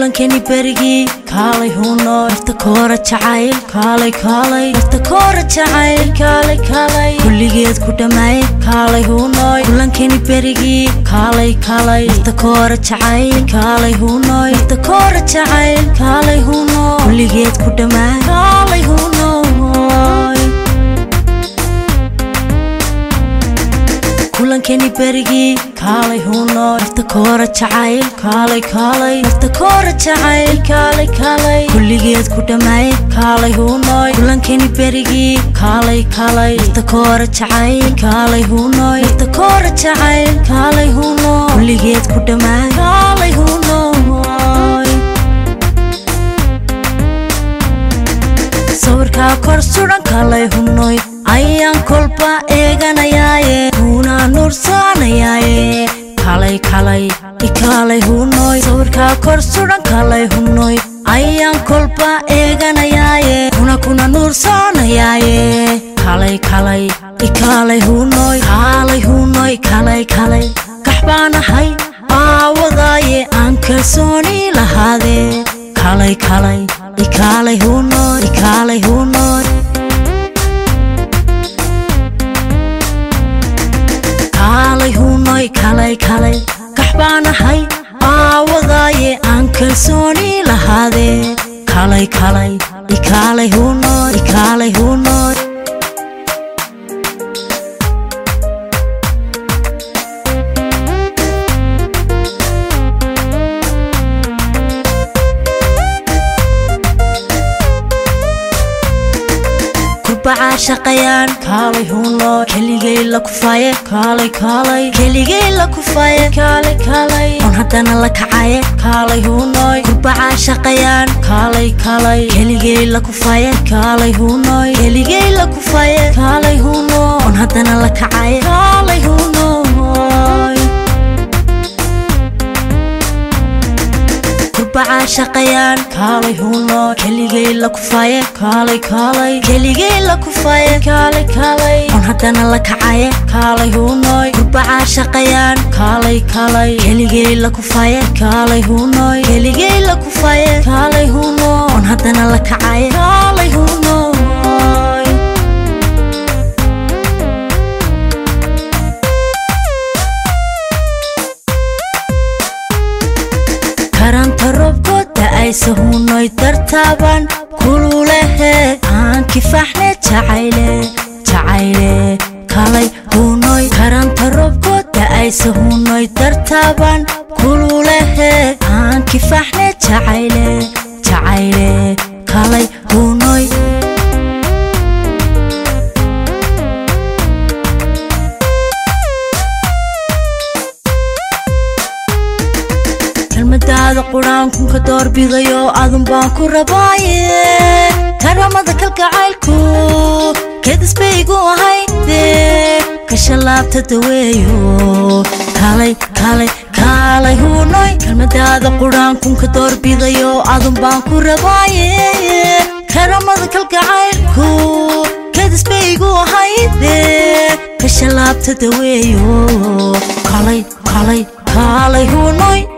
kulankeni berigii kaalay huno irta koora jacayl kaalay kaalay irta koora jacayl kaalay kaalay kulligeed ku dhammaay kaalay hunoy kulankeni berigii kaalay kaalay irta koora jacayl kaalay hunoy irta koora jacayl kaalay huno kulligeed ku dhammaay kaalay hunoy kulankeni berigii kaalay huno irta koora jacayl kaalay kaalay irta koora jacayl kaalay kaalay kulligeed ku dhammaay kaalay hunoy kulankeni berigii kaalay kaalay irta koora jacayl kaalay hunoy irta koora jacayl kaalay huno kulligeed ku dhammaay kaalay hunoy sawirkaa kor sudan kalay hunoy ayaan kolba eeganayaaye huunaa nuursaanayaaye kalay kalay ikaalay hunoy sawirkaa kor sudan kalay hunoy ayaan kolba eeganayaaye huna kuna nuursaanayaaye kalay kalay ikaalay hunoy kaalay hunoy kalay kalay kaxbaanahay aawadaaye aan kalsooni lahaadee kalay kalay ikaalay hunoy ikaalay hunoy kaalay hunoy kalay kalay kaxbaanahay aawadaaye aan kalsooni lahaadee kalay kalay ikaalay hunoy ikaalay hunoy kurbacaa shaqayaan kaalay huno keligay la kufaye kaalay kaalay keligay la kufaye kaalay kaalay on haddana la kacaye kaalay hunoy kurbacaa shaqayaan kaalay kaalay keligay la kufaye kaalay hunoy keligay la kufaye kaalay huno on haddana la kacaye kaalay hunoy kurbacaa shaqayaan kaalay huno keligay la kufaye kaalay kaalay keligay la kufaye kaalay kaalay on haddana la kacaye kaalay hunoy kurbacaa shaqayaan kaalay kaalay keligay la kufaye kaalay hunoy keligay la kufaye kaalay huno on haddana la kacaye kaalay hunoy karanta robkooda ayse hunoy dartaaban kululehe aan kifaxne jacayle jacayle kalay hunoy karanta robkooda ayse hunoy dartaaban kululehe aan kifaxne jacayle jacayle kalay hunoy kelmadaada quraankunka doorbidayo adun baan ku rabaaye karamada kalgacaylku kedisbaygu ahayde kashalaabta daweeyo kalay kalay kaalay hunoy kelmadaada quraankunka doorbidayo adun baan ku rabaaye karamada kalgacaylku kedisbaygu ahayde kashalaabta daweeyo kalay kalay kaalay hunoy